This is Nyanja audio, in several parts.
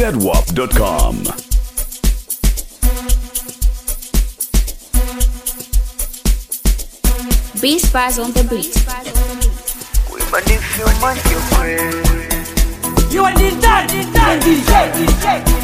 zedwap.com. Beast Spies on the beat. You are the dad, the dad, DJ, DJ.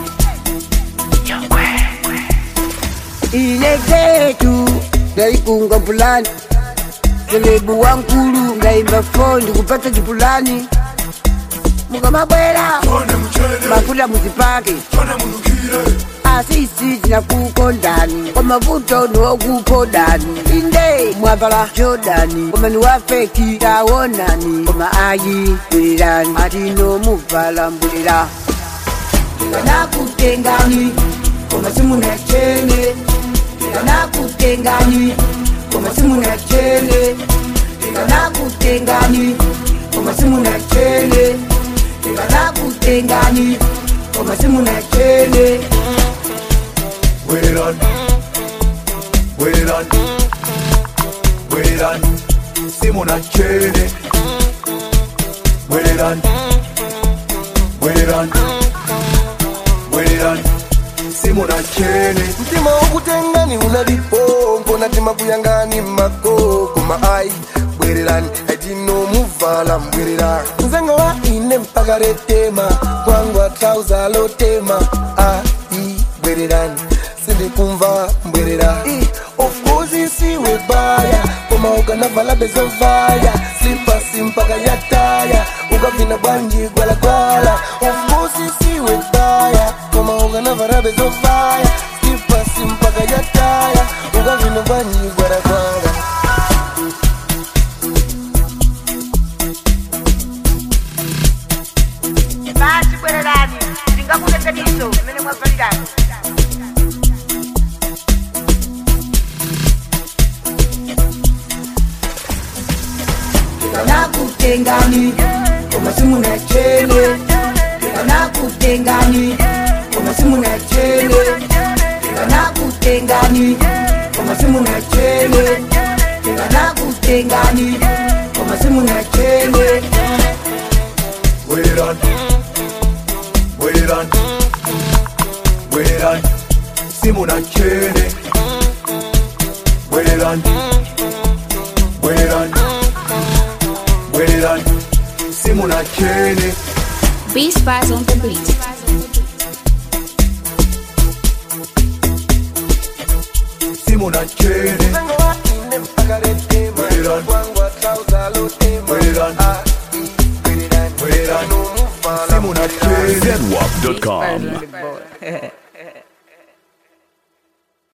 ile zetu ndaikunga mpulani selebu wankulu ngaimba fondi kupata chipulani mukamabwera mafuta muzipake asisi tinakukondani kwa mavuto niwokukondani inde mwavala jodani komani wafeki tawonani koma ayi bwelani atino muvala mbulira ndikanakutengani koma simuna chene ndikanakutengani koma simuna chene ndikanakutengani koma simuna chene ndikanakutengani koma simuna chene Wait it on. Wait it on. Wait it on. Simona Chene. Wait it on. Wait it on. Wait it on. Simona Chene. mtima wokutengani unalipo natima kuyangani makoko maai bwererani atinomuvala mbwerera nzengo wa ine mpaka retema kwangwa trauza lotema ai bwererani sindikumva mbwerera I, of course isiwe baya koma ukanavala bezovaya slipasi mpaka yataya ukavina bwanji gwalagwala of course isiwe baya koma ukanavala bezovaya slipasi mpaka yataya ukavina bwanji gwalagwala basi bwererani ndingakuletaniso imene mwavalirani ndikanakutengani koma simuna chene ndikanakutengani koma simuna chene ndikanakutengani koma simuna chene ndikanakutengani koma simuna chene Wait it on. Wait it on. Wait it on. Simona Chene. Wait it on. Wait it on. Wait it on. Simona Chene. Beast Spies on the beat. Simona Chene. nzengo wa ine mpaka retema Bwererani. kwangwa trauza lotema Bwererani. ai bwererani Bwererani. atinomuvala Simona Chene. zedwap.com. boy.